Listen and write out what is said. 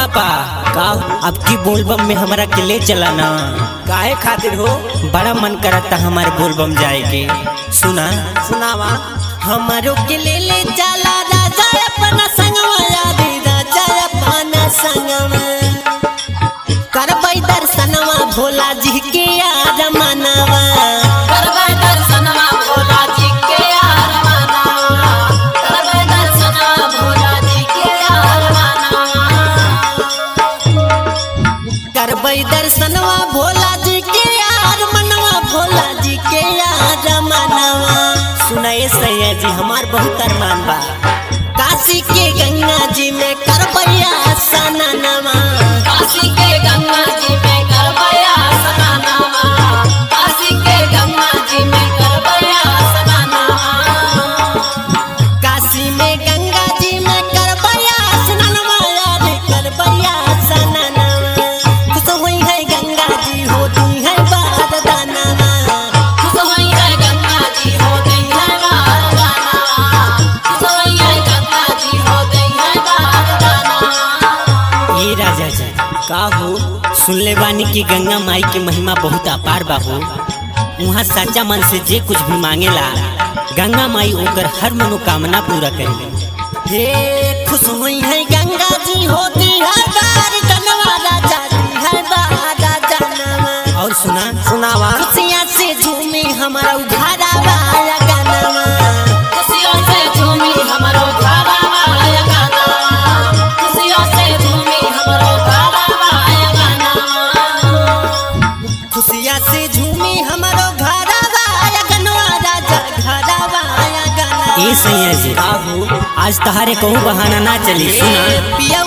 पापा का अब की बोलबम में हमरा के ले चला ना काहे खातिर हो बड़ा मन करता हमारे बोलबम जाए के सुना सुनावा हमारो के ले ले चला राजा अपना संगवा यादी राजा अपना संगवा करबै दर्शनवा भोला जी के यार मनवा करबै दर्शनवा भोला जी के यार मनावा करबै दर्शनवा भोला जी के यार मनावा करबै दर्शनवा भोला जी के यार मनवा भोला जी के यार मनवा सुनाए सैया जी हमार बहुत अरमान बा काशी के गंगा जी में करबैया सननवा काशी के गंगा जी में करबैया सनानावा काशी के गंगा जी में करबैया सनानावा काशी में गंगा जी में करबैया स्नानवा यार करबैया सननवा खुश होई है गंगा जी होती है बारदानवा खुश होई है गंगा जी हो गई है बारदाना खुश होई है गंगा जी हो गई है बारदाना ये राजा जी का हो सुनले बानी कि गंगा माई के महिमा बहुत अपार बा हो वहाँ सच्चा मन से जे कुछ भी मांगेला गंगा माई ओकर हर मनोकामना पूरा करेली हे खुश हुई है गंगा जी होती है बार धनवा राजा जी है बार जनवा और सुना सुनावा खुशियाँ से झूमे हमारा उघारा वाला गनवा खुशियों से झूमी हमरो धारावा आया गाना खुशियों से झूमी हमरो धारावा आया गाना खुशियाँ से झूमे हमारो घारा वाला गनवा राजा घारा वाला गनवा ए सैया जी का हो आज तहारे कहूँ बहाना ना चली सुना पिया